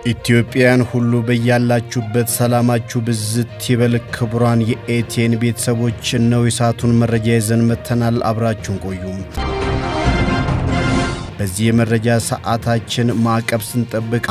ኢትዮጵያውያን ሁሉ በያላችሁበት ሰላማችሁ ብዝት ይበል። ክቡራን የኤቲኤን ቤተሰቦች ነው የሰዓቱን መረጃ ይዘን መጥተናል። አብራችሁን ቆዩ። በዚህ የመረጃ ሰዓታችን ማዕቀብ ስንጠብቅ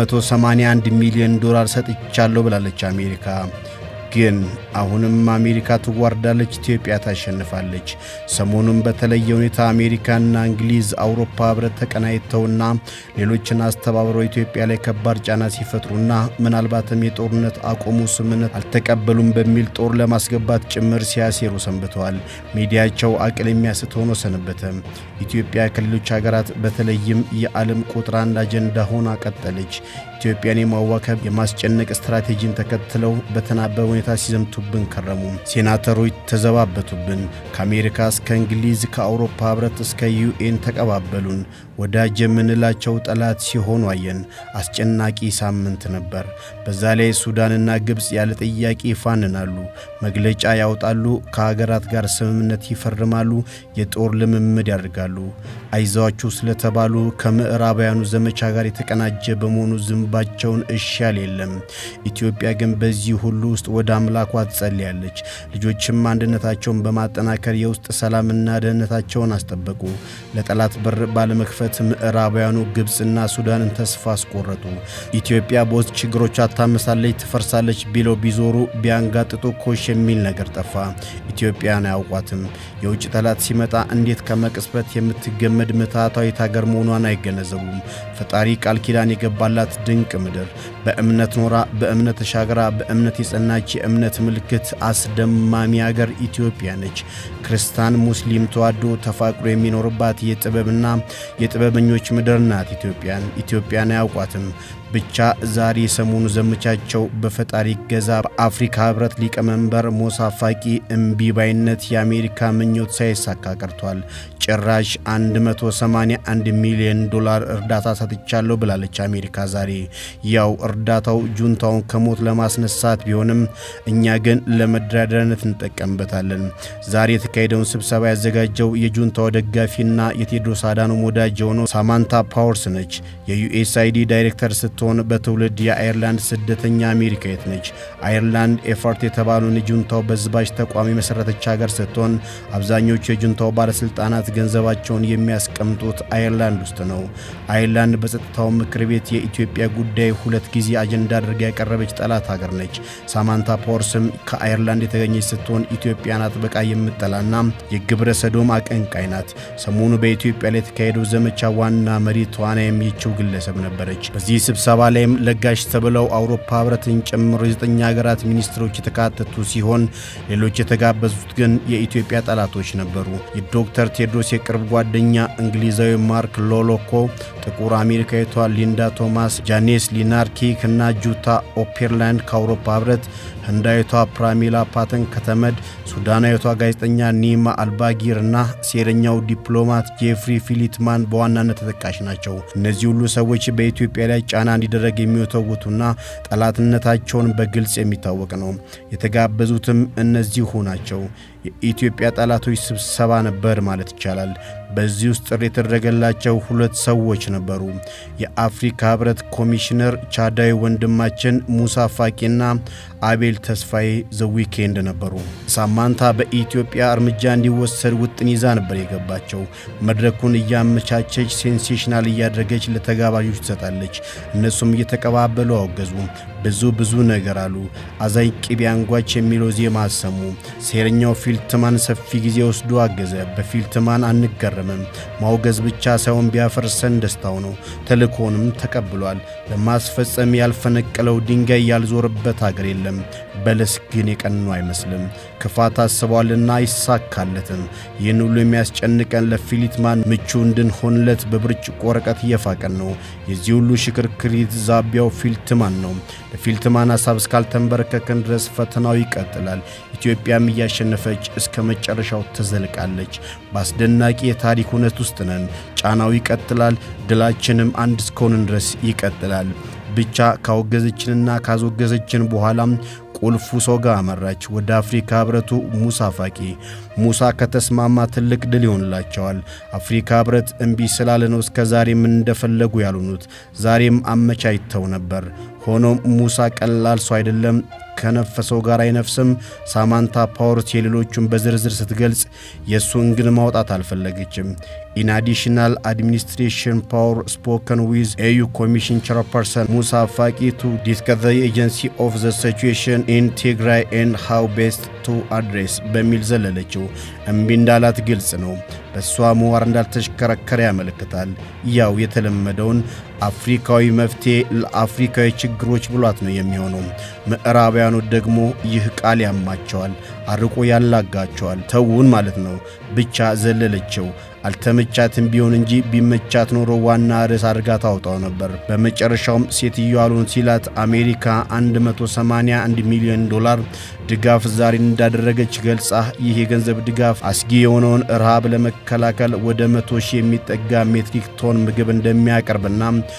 181 ሚሊዮን ዶላር ሰጥቻለሁ ብላለች አሜሪካ። ግን አሁንም አሜሪካ ትዋርዳለች፣ ኢትዮጵያ ታሸንፋለች። ሰሞኑን በተለየ ሁኔታ አሜሪካና እንግሊዝ አውሮፓ ህብረት ተቀናይተውና ሌሎችን አስተባብረው ኢትዮጵያ ላይ ከባድ ጫና ሲፈጥሩና ምናልባትም የጦርነት አቆሙ ስምምነት አልተቀበሉም በሚል ጦር ለማስገባት ጭምር ሲያሴሩ ሰንብተዋል። ሚዲያቸው አቅል የሚያስት ሆኖ ሰነበተ። ኢትዮጵያ ከሌሎች ሀገራት በተለይም የዓለም ቁጥር አንድ አጀንዳ ሆና ቀጠለች። ኢትዮጵያን የማዋከብ የማስጨነቅ ስትራቴጂን ተከትለው በተናበበ ሁኔታ ሲዘምቱብን ከረሙ። ሴናተሮች ተዘባበቱብን። ከአሜሪካ እስከ እንግሊዝ ከአውሮፓ ህብረት እስከ ዩኤን ተቀባበሉን። ወዳጅ የምንላቸው ጠላት ሲሆኑ አየን። አስጨናቂ ሳምንት ነበር። በዛ ላይ ሱዳንና ግብፅ ያለ ጥያቄ ይፋንናሉ፣ መግለጫ ያወጣሉ፣ ከሀገራት ጋር ስምምነት ይፈርማሉ፣ የጦር ልምምድ ያደርጋሉ። አይዟችሁ ስለተባሉ ከምዕራባውያኑ ዘመቻ ጋር የተቀናጀ በመሆኑ ዝንባቸውን እሺ ያል የለም። ኢትዮጵያ ግን በዚህ ሁሉ ውስጥ ወደ አምላኳ ትጸልያለች። ልጆችም አንድነታቸውን በማጠናከር የውስጥ ሰላምና ደህንነታቸውን አስጠበቁ። ለጠላት በር ባለመክፈት ምዕራባውያኑ ግብፅና ሱዳንን ተስፋ አስቆረጡ። ኢትዮጵያ በውስጥ ችግሮቿ ታመሳለች፣ ትፈርሳለች ቢለው ቢዞሩ ቢያንጋጥጡ ኮሽ የሚል ነገር ጠፋ። ኢትዮጵያን አያውቋትም። የውጭ ጠላት ሲመጣ እንዴት ከመቅጽበት የምትገመድ ምትሃታዊት ሀገር መሆኗን አይገነዘቡም። ፈጣሪ ቃል ኪዳን የገባላት ድንቅ ምድር በእምነት ኖራ በእምነት ተሻግራ በእምነት የጸናች የእምነት ምልክት አስደማሚ ሀገር ኢትዮጵያ ነች። ክርስቲያን ሙስሊም ተዋዶ ተፋቅሮ የሚኖርባት የጥበብና የጥበበኞች ምድር ናት። ኢትዮጵያን ኢትዮጵያን አያውቋትም። ብቻ ዛሬ የሰሞኑ ዘመቻቸው በፈጣሪ ገዛ በአፍሪካ ህብረት ሊቀመንበር ሞሳ ፋቂ እምቢባይነት የአሜሪካ ምኞት ሳይሳካ ቀርቷል። ጭራሽ 181 ሚሊዮን ዶላር እርዳታ ሰጥቻለሁ ብላለች አሜሪካ ዛሬ። ያው እርዳታው ጁንታውን ከሞት ለማስነሳት ቢሆንም እኛ ግን ለመደራደሪያነት እንጠቀምበታለን። ዛሬ የተካሄደውን ስብሰባ ያዘጋጀው የጁንታው ደጋፊና የቴዎድሮስ አዳኖም ወዳጅ የሆነው ሳማንታ ፓወርስ ነች። የዩኤስአይዲ ዳይሬክተር ስትሆን በትውልድ የአየርላንድ ስደተኛ አሜሪካዊት ነች። አየርላንድ ኤፈርት የተባለውን የጁንታው በዝባዥ ተቋም የመሠረተች ሀገር ስትሆን አብዛኞቹ የጁንታው ባለሥልጣናት ገንዘባቸውን የሚያስቀምጡት አየርላንድ ውስጥ ነው። አየርላንድ በጸጥታው ምክር ቤት የኢትዮጵያ ጉዳይ ሁለት ጊዜ አጀንዳ አድርጋ ያቀረበች ጠላት ሀገር ነች። ሳማንታ ፓወርስም ከአየርላንድ የተገኘች ስትሆን ኢትዮጵያን አጥብቃ የምጠላና የግብረ ሰዶም አቀንቃይ ናት። ሰሞኑ በኢትዮጵያ ላይ የተካሄደው ዘመቻ ዋና መሪ ተዋናይ የሚችው ግለሰብ ነበረች። በዚህ ስብሰባ ላይም ለጋሽ ተብለው አውሮፓ ህብረትን ጨምሮ የዘጠኝ ሀገራት ሚኒስትሮች የተካተቱ ሲሆን ሌሎች የተጋበዙት ግን የኢትዮጵያ ጠላቶች ነበሩ። የዶክተር ቴድሮስ የቅርብ ጓደኛ እንግሊዛዊ ማርክ ሎሎኮ፣ ጥቁር አሜሪካዊቷ ሊንዳ ቶማስ፣ ጃኔስ ሊናርኪክ እና ጁታ ኦፔርላንድ ከአውሮፓ ህብረት፣ ህንዳዊቷ ፕራሚላ ፓተን ከተመድ፣ ሱዳናዊቷ ጋዜጠኛ ኒማ አልባጊር እና ሴረኛው ዲፕሎማት ጄፍሪ ፊሊትማን በዋናነት ተጠቃሽ ናቸው። እነዚህ ሁሉ ሰዎች በኢትዮጵያ ላይ ጫና እንዲደረግ የሚወተውቱና ጠላትነታቸውን በግልጽ የሚታወቅ ነው። የተጋበዙትም እነዚሁ ናቸው። የኢትዮጵያ ጠላቶች ስብሰባ ነበር ማለት ይቻላል። በዚህ ውስጥ ጥሪ የተደረገላቸው ሁለት ሰዎች ነበሩ። የአፍሪካ ህብረት ኮሚሽነር ቻዳዊ ወንድማችን ሙሳ ፋቂና አቤል ተስፋዬ ዘዊኬንድ ነበሩ። ሳማንታ በኢትዮጵያ እርምጃ እንዲወሰድ ውጥን ይዛ ነበር የገባቸው። መድረኩን እያመቻቸች ሴንሴሽናል እያደረገች ለተጋባዦች ትሰጣለች። እነሱም እየተቀባበሉ አወገዙ። ብዙ ብዙ ነገር አሉ። አዛኝ ቅቤ አንጓች የሚለው ዜማ አሰሙ። ሴረኛው ፊልትማን ሰፊ ጊዜ ወስዶ አገዘ። በፊልትማን አንገረምም። ማውገዝ ብቻ ሳይሆን ቢያፈርሰን ደስታው ነው። ተልእኮንም ተቀብሏል። ለማስፈጸም ያልፈነቀለው ድንጋይ ያልዞረበት አገር የለም። በለስ ግን የቀኑ አይመስልም። ክፋት አስቧልና አይሳካለትም። ይህን ሁሉ የሚያስጨንቀን ለፊልትማን ምቹ እንድንሆንለት በብርጭቆ ወረቀት እየፋቀን ነው። የዚህ ሁሉ ሽክርክሪት ዛቢያው ፊልትማን ነው። ለፊልትማን ሀሳብ እስካልተንበረከከን ድረስ ፈተናው ይቀጥላል። ኢትዮጵያም እያሸነፈች እስከ መጨረሻው ትዘልቃለች። በአስደናቂ የታሪክ እውነት ውስጥ ነን። ጫናው ይቀጥላል። ድላችንም አንድ እስከሆንን ድረስ ይቀጥላል። ብቻ ካወገዘችንና ካስወገዘችን በኋላም ቁልፉ ሰው ጋር አመራች፣ ወደ አፍሪካ ህብረቱ ሙሳ ፋቂ። ሙሳ ከተስማማ ትልቅ ድል ይሆንላቸዋል። አፍሪካ ህብረት እምቢ ስላለ ነው እስከ ዛሬም እንደፈለጉ ያልሆኑት። ዛሬም አመቻችተው ነበር። ሆኖም ሙሳ ቀላል ሰው አይደለም። ከነፈሰው ጋር አይነፍስም። ሳማንታ ፓወርስ የሌሎቹን በዝርዝር ስትገልጽ የእሱን ግን ማውጣት አልፈለገችም። ኢን አዲሽናል አድሚኒስትሬሽን ፓወር ስፖከን ዊዝ ኤዩ ኮሚሽን ቸርፐርሰን ሙሳ ፋቂ ቱ ዲስከስ ዘ ኤጀንሲ ኦፍ ዘ ሲቹዌሽን ኢን ትግራይ ኤንድ ሃው ቤስት ቱ አድሬስ በሚል ዘለለችው። እምቢ እንዳላት ግልጽ ነው። በእሷ ምህዋር እንዳልተሽከረከረ ያመለክታል። ያው የተለመደውን አፍሪካዊ መፍትሔ ለአፍሪካዊ ችግሮች ብሏት ነው የሚሆነው። ምዕራባውያኑ ደግሞ ይህ ቃል ያማቸዋል፣ አርቆ ያላጋቸዋል። ተውን ማለት ነው። ብቻ ዘለለችው። አልተመቻትም ቢሆን እንጂ ቢመቻት ኖሮ ዋና ርዕስ አድርጋ ታውጣው ነበር። በመጨረሻውም ሴትዮ አሉን ሲላት አሜሪካ 181 ሚሊዮን ዶላር ድጋፍ ዛሬ እንዳደረገች ገልጻ ይህ የገንዘብ ድጋፍ አስጊ የሆነውን ረሃብ ለመከላከል ወደ መቶ ሺህ የሚጠጋ ሜትሪክ ቶን ምግብ እንደሚያቀርብና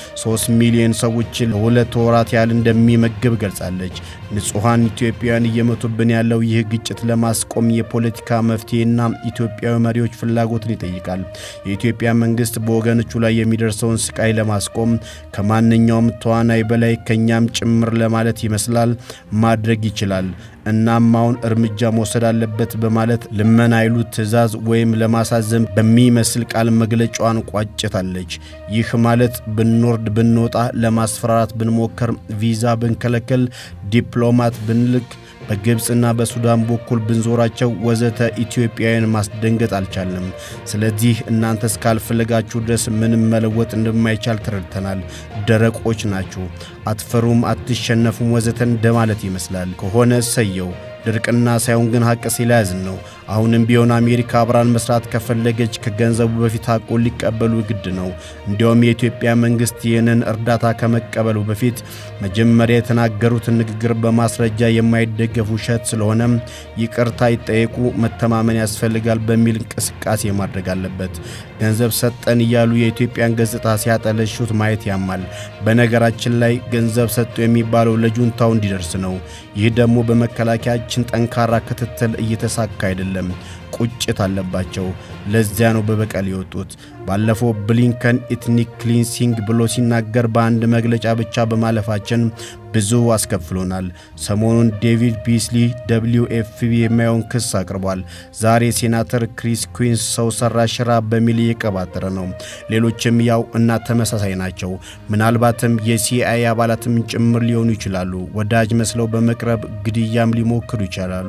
3 ሚሊዮን ሰዎችን ለሁለት ወራት ያህል እንደሚመግብ ገልጻለች። ንጹሐን ኢትዮጵያውያን እየመቱብን ያለው ይህ ግጭት ለማስቆም የፖለቲካ መፍትሄና ኢትዮጵያዊ መሪዎች ፍላጎትን ይጠይቃል። የኢትዮጵያ መንግስት በወገኖቹ ላይ የሚደርሰውን ስቃይ ለማስቆም ከማንኛውም ተዋናይ በላይ ከኛም ጭምር ለማለት ይመስላል ማድረግ ይችላል። እናም አሁን እርምጃ መውሰድ አለበት በማለት ልመና አይሉት ትዕዛዝ ወይም ለማሳዘን በሚመስል ቃል መግለጫዋን ቋጭታለች። ይህ ማለት ብንወርድ ብንወጣ፣ ለማስፈራራት ብንሞከር፣ ቪዛ ብንከለከል፣ ዲፕሎማት ብንልክ በግብፅና በሱዳን በኩል ብንዞራቸው ወዘተ ኢትዮጵያውያን ማስደንገጥ አልቻልንም። ስለዚህ እናንተ እስካልፈለጋችሁ ድረስ ምንም መለወጥ እንደማይቻል ተረድተናል። ደረቆች ናችሁ፣ አትፈሩም፣ አትሸነፉም ወዘተ እንደማለት ይመስላል። ከሆነ እሰየው። ድርቅና ሳይሆን ግን ሐቅ ሲለያዝን ነው። አሁንም ቢሆን አሜሪካ አብራን መስራት ከፈለገች ከገንዘቡ በፊት ሐቁን ሊቀበሉ ግድ ነው። እንዲያውም የኢትዮጵያ መንግሥት ይህንን እርዳታ ከመቀበሉ በፊት መጀመሪያ የተናገሩትን ንግግር በማስረጃ የማይደገፍ ውሸት ስለሆነም ይቅርታ ይጠየቁ፣ መተማመን ያስፈልጋል በሚል እንቅስቃሴ ማድረግ አለበት። ገንዘብ ሰጠን እያሉ የኢትዮጵያን ገጽታ ሲያጠለሹት ማየት ያማል። በነገራችን ላይ ገንዘብ ሰጡ የሚባለው ለጁንታው እንዲደርስ ነው። ይህ ደግሞ በመከላከያችን ጠንካራ ክትትል እየተሳካ አይደለም። ቁጭት አለባቸው። ለዚያ ነው በበቀል የወጡት። ባለፈው ብሊንከን ኢትኒክ ክሊንሲንግ ብሎ ሲናገር በአንድ መግለጫ ብቻ በማለፋችን ብዙ አስከፍሎናል። ሰሞኑን ዴቪድ ቢስሊ ደብሊው ኤፍቢ የማየውን ክስ አቅርቧል። ዛሬ ሴናተር ክሪስ ኩዊንስ ሰው ሰራሽ ራብ በሚል እየቀባጠረ ነው። ሌሎችም ያው እና ተመሳሳይ ናቸው። ምናልባትም የሲአይኤ አባላትም ጭምር ሊሆኑ ይችላሉ። ወዳጅ መስለው በመቅረብ ግድያም ሊሞክሩ ይችላሉ።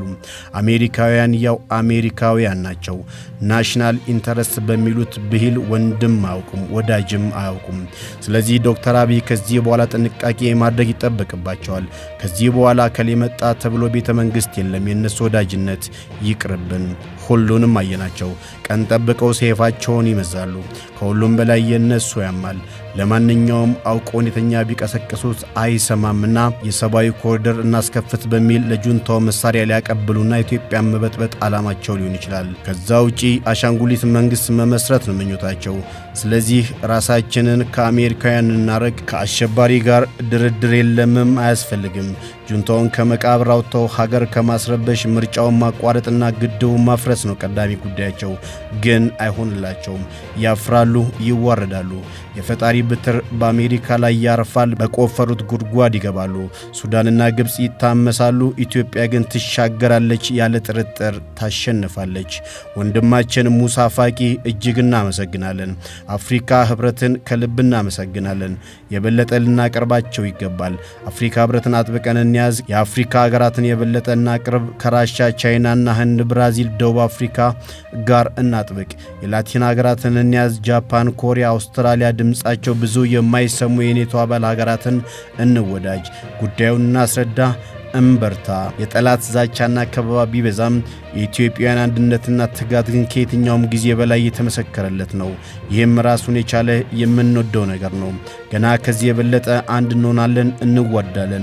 አሜሪካውያን ያው አሜሪካውያን ናቸው። ናሽናል ኢንተረስት በሚሉት ብሂል ወንድም አያውቁም፣ ወዳጅም አያውቁም። ስለዚህ ዶክተር አብይ ከዚህ በኋላ ጥንቃቄ ማድረግ ይጠበቅባቸዋል። ከዚህ በኋላ ከሌ መጣ ተብሎ ቤተ መንግሥት የለም። የእነሱ ወዳጅነት ይቅርብን። ሁሉንም አየናቸው። ቀን ጠብቀው ሰይፋቸውን ይመዛሉ። ከሁሉም በላይ የእነሱ ያማል። ለማንኛውም አውቆ ሁኔተኛ ቢቀሰቅሱት አይሰማምና የሰብአዊ ኮሪደር እናስከፍት በሚል ለጁንታው መሳሪያ ሊያቀብሉና ኢትዮጵያን መበጥበጥ ዓላማቸው ሊሆን ይችላል። ከዛ ውጪ አሻንጉሊት መንግሥት መመስረት ነው ምኞታቸው። ስለዚህ ራሳችንን ከአሜሪካውያን እናረግ። ከአሸባሪ ጋር ድርድር የለምም፣ አያስፈልግም። ጁንታውን ከመቃብር አውጥተው ሀገር ከማስረበሽ ምርጫውን ማቋረጥና ግድቡን ማፍረስ ነው ቀዳሚ ጉዳያቸው። ግን አይሆንላቸውም። ያፍራሉ፣ ይዋረዳሉ። የፈጣሪ ብትር በአሜሪካ ላይ ያርፋል። በቆፈሩት ጉድጓድ ይገባሉ። ሱዳንና ግብፅ ይታመሳሉ። ኢትዮጵያ ግን ትሻገራለች፣ ያለ ጥርጥር ታሸንፋለች። ወንድማችን ሙሳ ፋቂ እጅግ እናመሰግናለን። አፍሪካ ህብረትን ከልብ እናመሰግናለን። የበለጠ ልናቀርባቸው ይገባል። አፍሪካ ህብረትን አጥብቀን እንያዝ። የአፍሪካ ሀገራትን የበለጠ እናቅርብ። ከራሻ፣ ቻይናና ህንድ፣ ብራዚል፣ ደቡብ አፍሪካ ጋር እናጥብቅ። የላቲን ሀገራትን እንያዝ። ጃፓን፣ ኮሪያ፣ አውስትራሊያ ድምፃቸው ብዙ የማይሰሙ የኔቶ አባል ሀገራትን እንወዳጅ። ጉዳዩን እናስረዳ። እምበርታ። የጠላት ዛቻና ከበባ ቢበዛም የኢትዮጵያውያን አንድነትና ትጋት ግን ከየትኛውም ጊዜ በላይ የተመሰከረለት ነው። ይህም ራሱን የቻለ የምንወደው ነገር ነው። ገና ከዚህ የበለጠ አንድ እንሆናለን፣ እንዋዳለን።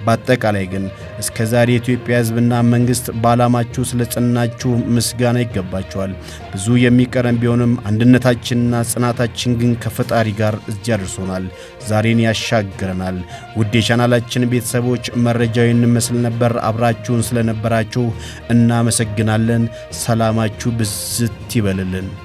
በአጠቃላይ ግን እስከ ዛሬ የኢትዮጵያ ሕዝብና መንግሥት በዓላማችሁ ስለ ጸናችሁ ምስጋና ይገባቸዋል። ብዙ የሚቀረን ቢሆንም አንድነታችንና ጽናታችን ግን ከፈጣሪ ጋር እዚያ ደርሶናል። ዛሬን ያሻግረናል። ውድ የቻናላችን ቤተሰቦች መረጃው ይመስል ነበር። አብራችሁን ስለነበራችሁ እናመሰግናለን። ሰላማችሁ ብዝት ይበልልን።